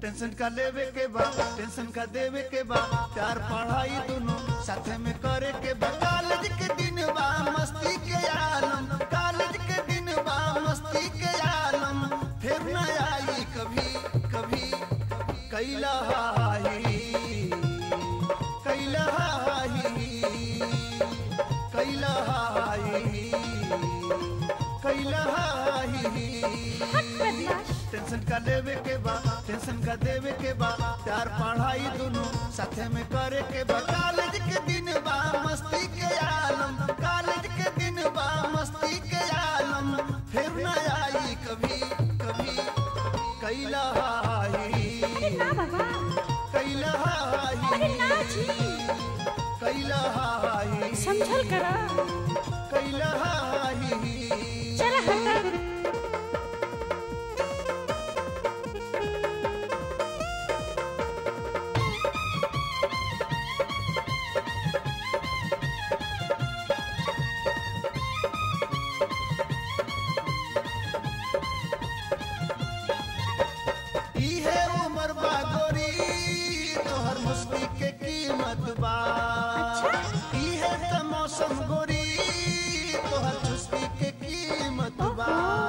tension का लेवे के बा टेंशन का देवे के बा प्यार पढ़ाई दोनों साथे में करे के बा कॉलेज के दिन बा मस्ती के आलम कॉलेज के दिन बा मस्ती के आलम फिर न आई कभी कभी कैला हाही कैला हाही कैला हाही कैला हाही हट बदमाश टेंशन का लेवे के बा टेंशन का देवे के बा प्यार पढ़ाई दोनों साथे में करे के बा कॉलेज के दिन बा मस्ती के आलम कॉलेज के दिन बा मस्ती के आलम फिर न आई कभी कभी कैला हाही अरे ना बाबा कैला अरे ना हाही जी कैला हाही समझल करा कैला हाही चला हटा इहे उमर बा गोरी तोहर मस्ती के कीमत बा इहे त मौसम गोरी तोहर चुस्ती के कीमत बा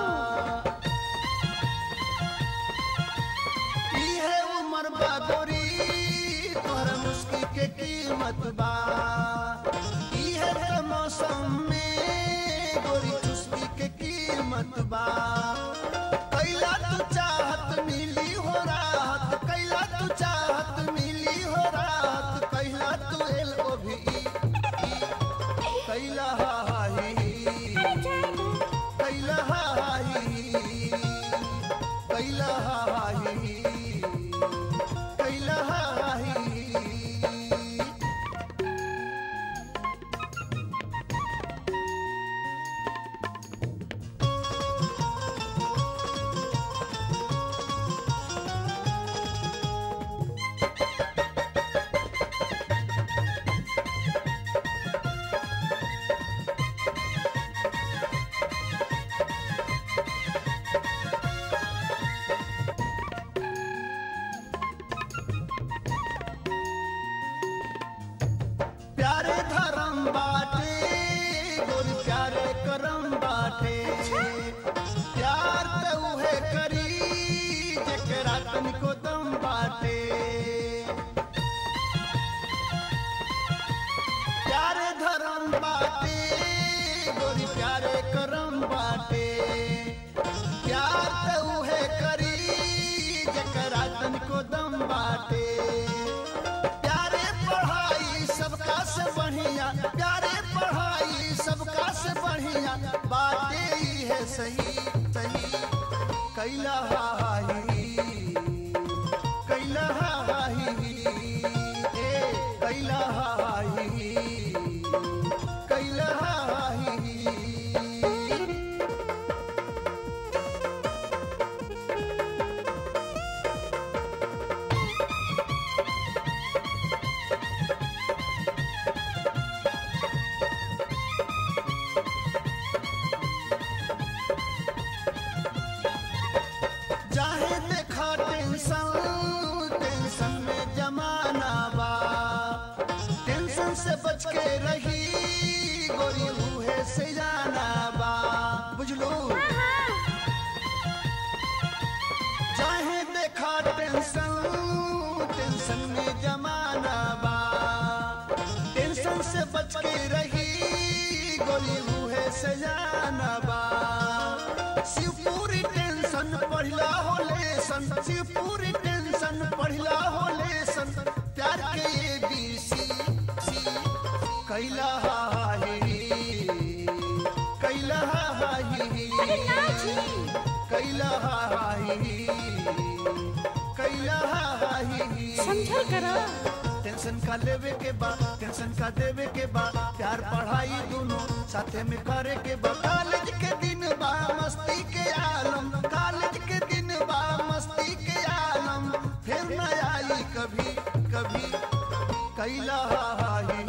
इहे उमर बा गोरी तोहर मुस्की के कीमत बा इहे त मौसम में गोरी चुस्ती के कीमत बा कैला तू चाहत मिली हो राहत कैला तू चाहत मिली हो राहत कैला तू एल ओ भी कैला हाही अरे जाएगा कैला हाही कैला हाही कैला हाही प्यारे धर्म बाटे गोरी प्यारे करम बाटे प्यार त उहे करी जेकरा तनिको दम बाटे प्यारे धर्म बाटे गोरी प्यारे करम बाटे प्यार त उहे करी जेकरा तनिको दम बाटे प्यारे पढ़ाई सबका से बढ़िया प्यारे पढ़ाई सबका से बढ़िया बातें ही है सही सही कैला हाही कैला हाही ए कैला हाही कैला हाही चाहे देखा टेंशन टेंशन में जमाना बा टेंशन से बच के रही गोरी मुहे से जाना बा बुझलो चाहे देखा टेंशन टेंशन में जमाना बा टेंशन से बच के रही गोली मुहे से जाना बा शिवपुरी टेंशन पढ़ला हो लेसन शिवपुरी टेंशन पढ़ला हो लेसन प्यार के ये बीसी कैला हाही कैला हाही अरे ना जी कैला हाही कैला हाही समझल करा टेंशन का लेवे के बा टेंशन का देवे के बा प्यार पढ़ाई दोनों साथे में करे के बा कॉलेज के दिन बा मस्ती के आलम कॉलेज के दिन बा मस्ती के आलम फिर न आई कभी कभी कैला हाही